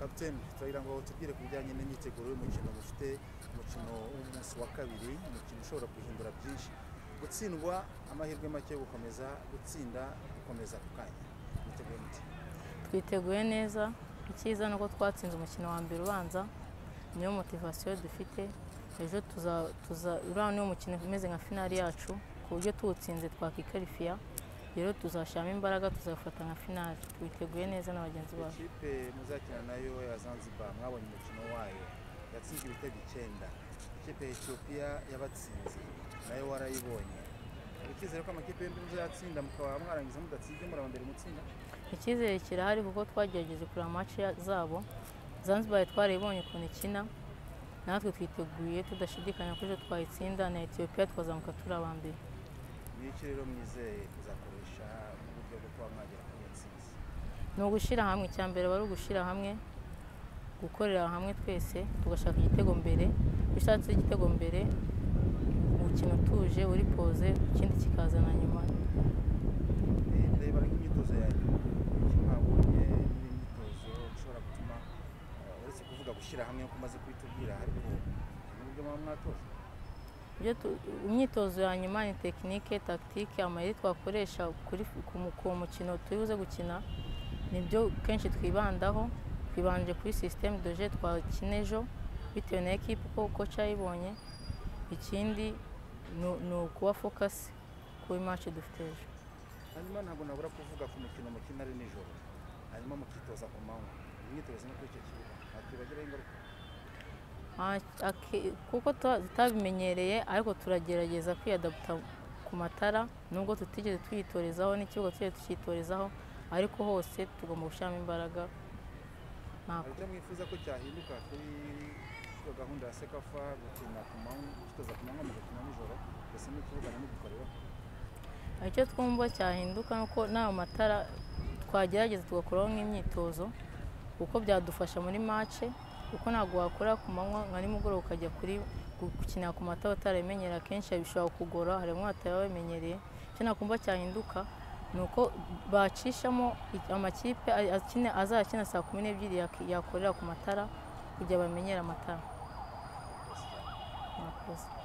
kapiteni turagira ngo tubwire ku bijyanye n'imyiteguro y'umukino mufite umukino w'umunsi wa kabiri umukino ushobora guhindura byinshi gutsindwa amahirwe make yo gukomeza gutsinda gukomeza ku kanya mwiteguye muti twiteguye neza icyiza ni uko twatsinze umukino wa mbere ubanza niyo motivasiyo dufite ejo tuza- tuza- uriya niwo mukino umeze nka finali yacu ku buryo tuwutsinze twakikarifiya rero tuzashyiramo imbaraga tuzafata nka finali twiteguye neza na bagenzi bacu ikipe muzakina nayo ya zanzibar mwabonye umukino wayo yatsinze ibitego icyenda ikipe ya etiyopiya yabatsinze nayo warayibonye hari icyizere ko amakipe yombi muzayatsinda mukaba mwarangiza mudatsinze muri aba mbere mutsinda icyizere kirahari kuko twagerageje kureba amaci ya- zabo zanzibar twarayibonye ukuntu ikina natwe twiteguye tudashidikanya ko ejo twayitsinda na etiyopiya twazamuka turi aba mbere ni iki rero mwizeye kuzakoresha mu buryo bwo kuba mwagera ku ntsinzi ni ugushyira hamwe icya mbere aba ari ugushyira hamwe gukorera hamwe twese tugashaka igitego mbere iyo ushatse igitego mbere umukino utuje uri poze ikindi kikaza na nyuma Eh, ndeba nk'imyitozo yanyu iki mwabonye muri imyitozo ishobora gutuma eh, uretse kuvuga gushyira hamwe nk'uko umaze kubitubwira ariko hari n'uburyo muba mwatoza Ibyo tu- imyitozo ya nyuma ni tekinike tagitike amayeri twakoresha kuri ku mu- ku mukino turi buze gukina nibyo kenshi twibandaho twibanje kuri sisiteme doje twakina ejo bitewe na ekipa uko koca yayibonye ikindi ni- ni ukuba fokasi kuri maci dufite ejo hanyuma ntabwo nabura kuvuga ku mukino mukina ari nijoro hanyuma mukitoza ku manywa Iyi myitozo no kuri icyo kibuga ntakwibagiraho ingaruka Ah, aki- kuko tuba- tutabimenyereye ariko turagerageza kwiyadaputa ku matara nubwo tutigeze twiyitorezaho n'ikibuga tutigeze tucyitorezaho ariko hose tugomba gushyiramo imbaraga hari Nta- icyo mwifuza ko cyahinduka kuri iyo gahunda ya sekafa gukina ku manywa gukitoza ku manywa mugakina nijoro mbese n'ikibuga ntimugikoreraho icyo twumva cyahinduka ni uko n'ayo matara twagerageza tugakoraho nk'imyitozo kuko byadufasha muri mace kuko ntabwo wakora ku manywa nka nimugoroba ukajya kuri gukinira ku matara utarabimenyera akenshi bishobora kugora hari bamwe batarabimenyereye icyo nakumva cyahinduka ni uko bacishamo i- amakipe a- akina- azakina saa kumi n'ebyiri yak- yakorera ku matara kugira bamenyere amatara Murakoze.